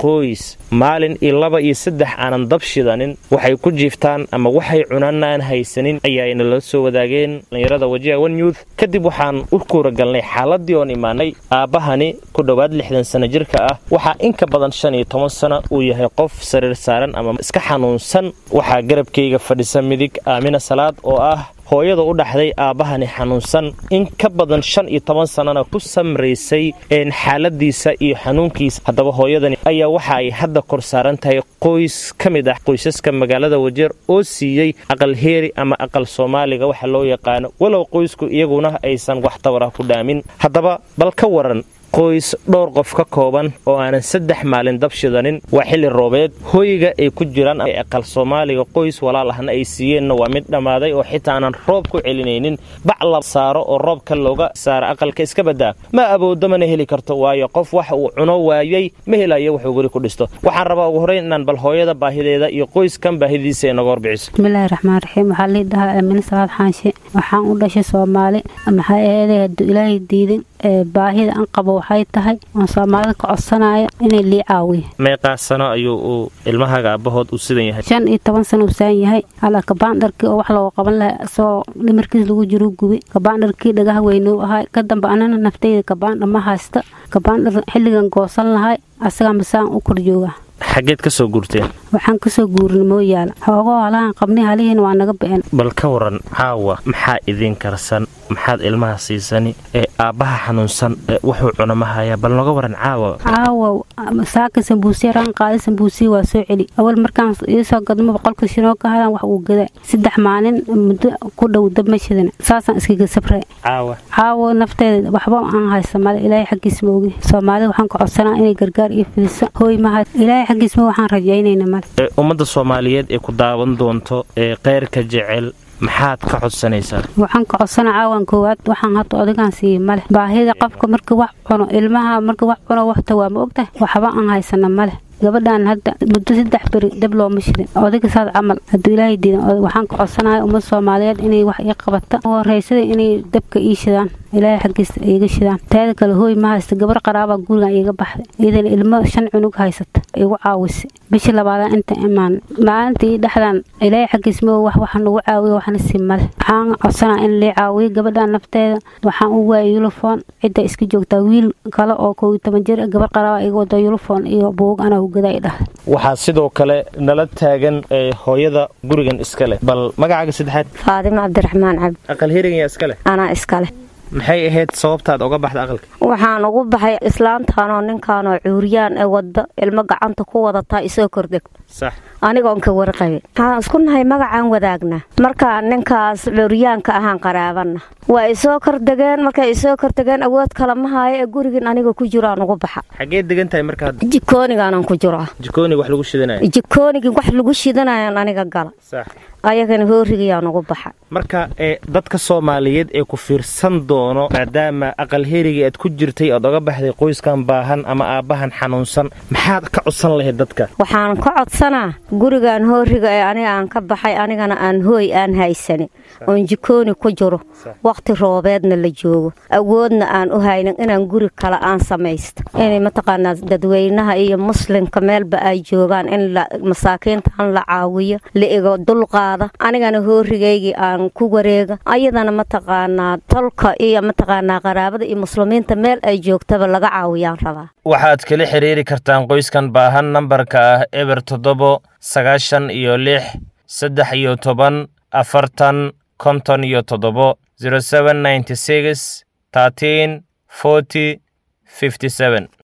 qoys maalin iyo laba iyo saddex aanan dab shidanin waxay ku jiiftaan ama waxay cunaan aan haysanin ayaayna la soo wadaageen dhallinyarada wajiha one youth kadib waxaan u kuuragalnay xaaladii oon imaanay aabbahani ku dhowaad lixdan sano jirka ah waxaa in ka badan shan iyo toban sano uu yahay qof sariir saaran ama iska xanuunsan waxaa garabkayga fadhisa midig aamina salaad oo ah hooyada u dhaxday aabbahani xanuunsan in ka badan shan iyo toban sannana ku samraysay xaaladiisa iyo xanuunkiisa haddaba hooyadani ayaa waxa ay hadda kor saaran tahay qoys ka mid ah qoysaska magaalada wajeer oo siiyey aqal heeri ama aqal soomaaliga waxa loo yaqaano walow qoysku iyaguna aysan wax tabarah ku dhaamin haddaba bal ka waran qoys dhowr qof ka kooban oo aanan saddex maalin dab shidanin waa xilli roobeed hoyga ay ku jiraan aqal soomaaliga qoys walaal ahna ay siiyeenna waa mid dhammaaday oo xitaa aanan roob ku celinaynin bac la saaro oo roobka looga saaro aqalka iska baddaa ma aboodo mana heli karto waayo qof wax uu cuno waayey ma helayo wuxuu guri ku dhisto waxaan rabaa ugu horeyn inaan bal hooyada baahideeda iyo qoyskan baahidiisa inaga horbixiso bismillaahi raxmaan raxiim waxaa lii dhahaa aamine salaad xaanshe waxaan u dhashay soomaali maxaa eeday hadduu ilaahay diidin baahida aan qabo waxay tahay oon soomaalida ka codsanaya inay lii caawiya meeqaa sano ayuu uu ilmahaaga aabbahood uu sidan yahay shan iyo toban sano uu saan yahay halaa kabaandharkii oo wax looga qaban lahaa isagoo dhimarkiis lagu jiru gubay kabaandharkii dhagaha weynuu ahaa ka dambe anana naftayda kabaandhar ma haysta kabaandhar xilligan goosan lahay asagaa masaan u kor joogaa xaggeed ka soo guurteen waxaan kasoo guurin mooyaala xoogoo halahan qabnay halihiina waa naga bixin bal ka waran caawa maxaa idiin karsan maxaad ilmaha siisani ee aabbaha xanuunsan wuxuu cuna ma hayaa bal noga waran caawa caawa saaka sambuusiya raan qaada sambuusiya waa soo celi awal markaan iisoo gadmo boqolka shinoo ka hadan wax uu gadaa saddex maalin muddo ku dhow dab ma shidana saasaan iskaga sabray caawa caawa nafteeda waxba aan haysa male ilaahay xaggiis ma ogi soomaalida waxaan ka codsanaa inay gargaar iyo fidiso hooy maha ilaahay xaggiis ma waxaan rajaynayna male ummadda soomaaliyeed ee ku daawan doonto ee keyrka jecel maxaad ka codsanaysaa waxaan ka codsana caawan koowaad waxaan hadda odagaan siiye male baahida qofka marka wax cuno ilmaha marka wax cuno waxta waa ma ogtahay waxba aan haysana male gabadhaan hadda muddo saddex beri dab looma shirin odayga saad camal hadduu ilaahay diidan waxaan ka codsanaya ummad soomaaliyeed inay wax ii qabata horeysada inay dabka ii shidaan ilaahay xaggiisa iiga shidaan teeda kale hooy ma haysta gabar qaraabaa gurigan iiga baxday iyadana ilmo shan cunug haysata igu caawisa bishii labaadaan inta imaan maalintii dhexdan ilaahay xaggiis ma wax waxa nagu caawiya waxna si male waxaan codsanaa in lii caawiyo gabadhaan nafteeda waxaan u waayay yulifon cidda iska joogtaa wiil kale oo kow iyo toban jir gabar qaraaba iga wada yulifon iyo buug anaa waxaa sidoo kale nala taagan hooyada gurigan iska leh bal magacaaga saddexaad faadimo cabdiraxmaan cabdi aqal herigan iska leh anaa iskale maxay ahayd sababtaad oga baxda aqalka waxaan ugu baxay islaantaanoo ninkaanoo cuuriyaan ee wadda ilmo gacanta ku wadataa isoo kordhegto sax anigoon ka warqabin waxaan isku nahay magacaan wadaagnaa markaa ninkaas cuuriyaanka ahaan qaraabana waa isoo kordegeen markay isoo kordegeen awood kale ma haayo ee gurigin aniga ku jiro aan ugu baxa xageed degan tahay markaa jikoonigaanan ku jiro jikoonig wax lagu shidanayo jikoonigii wax lagu shidanayaan aniga gala sax ayagana hoorigayaan ugu baxa marka ee dadka soomaaliyeed ee ku fiirsan doono maadaama aqal herigii aad ku jirtay ood oga baxday qoyskan baahan ama aabbahan xanuunsan maxaad ka codsan lahayd dadka waxaan ka codsanaa gurigan hooriga ee aniga aan ka baxay anigana aan hooy aan haysanin oon jikooni ku jiro waqti roobeedna la joogo awoodna aan u haynin inaan guri kale aan samaysto inay mataqaanaa dadweynaha iyo muslimka meelba ay joogaan in masaakiintaan la caawiyo la igo dulqaada anigana hoorigaygii aan ku wareega ayadana mataqaanaa tolka iyo mataqaanaa qaraabada iyo muslimiinta meel ay joogtaba laga caawiyaan rabaa waxaad kala xiriiri kartaan qoyskan baahan nambarka ah eber toddobo sagaashan iyo lix saddex iyo toban afartan konton iyo toddobo zero seven ninety six thirteen forty fifty seven